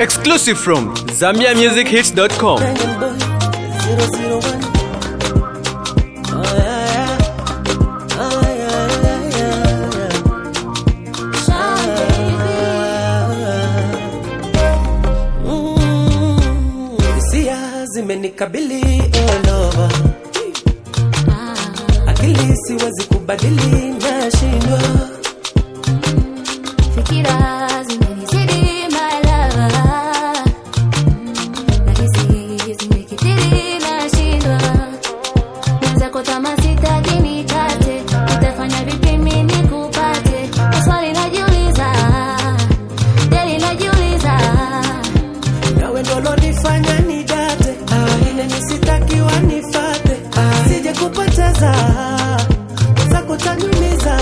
Exclusive from ZambiaMusicHits.com. Banging boy, 001. Oh, yeah, yeah. Oh, yeah, yeah, yeah, yeah. Mm, hisia zimenikabili all over. Akili siwezi kubadili, nashindwa Fikira zimenizidi my lover. Nahisi zimekithiri nashindwa. Mwenzako kama sitaki nikate, nitafanya vipi mimi nikupate? Maswali najiuliza, deli najiuliza. nawe ndo lonifanya nidate ile nisitakiwa nifate sije kupoteza za kutanyumiza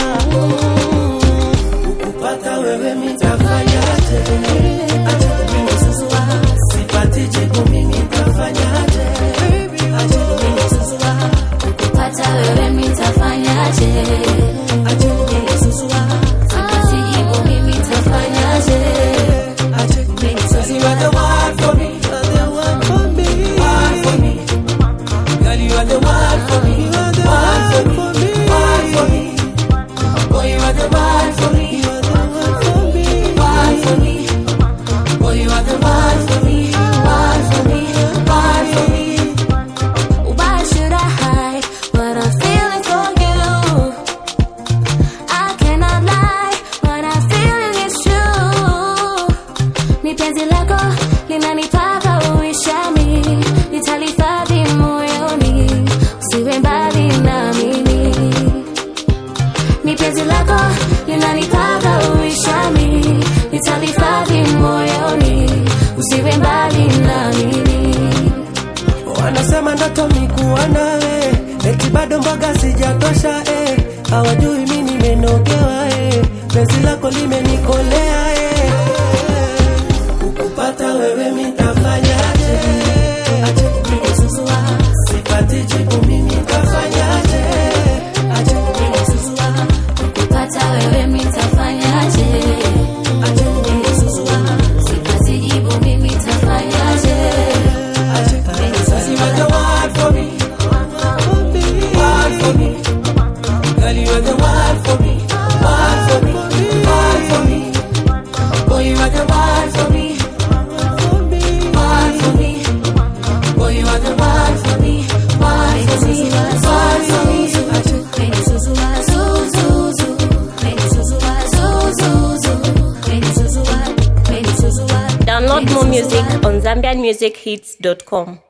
ukupata wewe mitafanyaje acha mimi susua sipati jibu mimi nitafanyaje acha mimi susua Kupata wewe nitafanyaje? acha mimi susua Sipati jibu mimi nitafanyaje? acha mimi susua you are the one for me you are the one for me one for me Girl, you are the one for me. You are the one for me. One for me. Boy, you are the one for me. You are the one for me. One for me. Boy, you are the one for me. One for me. One for me. Why should I hide what I'm feeling for you? I cannot lie, what I'm feeling is true. Ni penzi lako linanipaka uishami, nitalihifadhi moyoni, usiwe mbali na mimi. Ni penzi lako linanipaka uishami, nitalihifadhi moyoni, usiwe mbali na mimi. Wanasema ndoto mikuwa nawe, eti bado mboga sijatosha eh. Hawajui mi nimenogewa eh. Penzi lako limenikolea eh. Kukupata wewe mitafanyaje? Acha mimi susua, sipati jibu mimi nitafanyaje? Acha mimi susua, Kupata wewe nitafanyaje? acha mimi susua, Sipati jibu mimi nitafanyaje? acha mimi susua. You are the one for me, one for me. Girl, you are the one for me, one for me, one for me. Boy, you are the one for me, one for me. Boy, you are the one for me, one for me, one for me. Meni susua, su, su, su. Meni susua, su, su, su. Meni susua, meni susua. Download more music on ZambianMusicHits.com.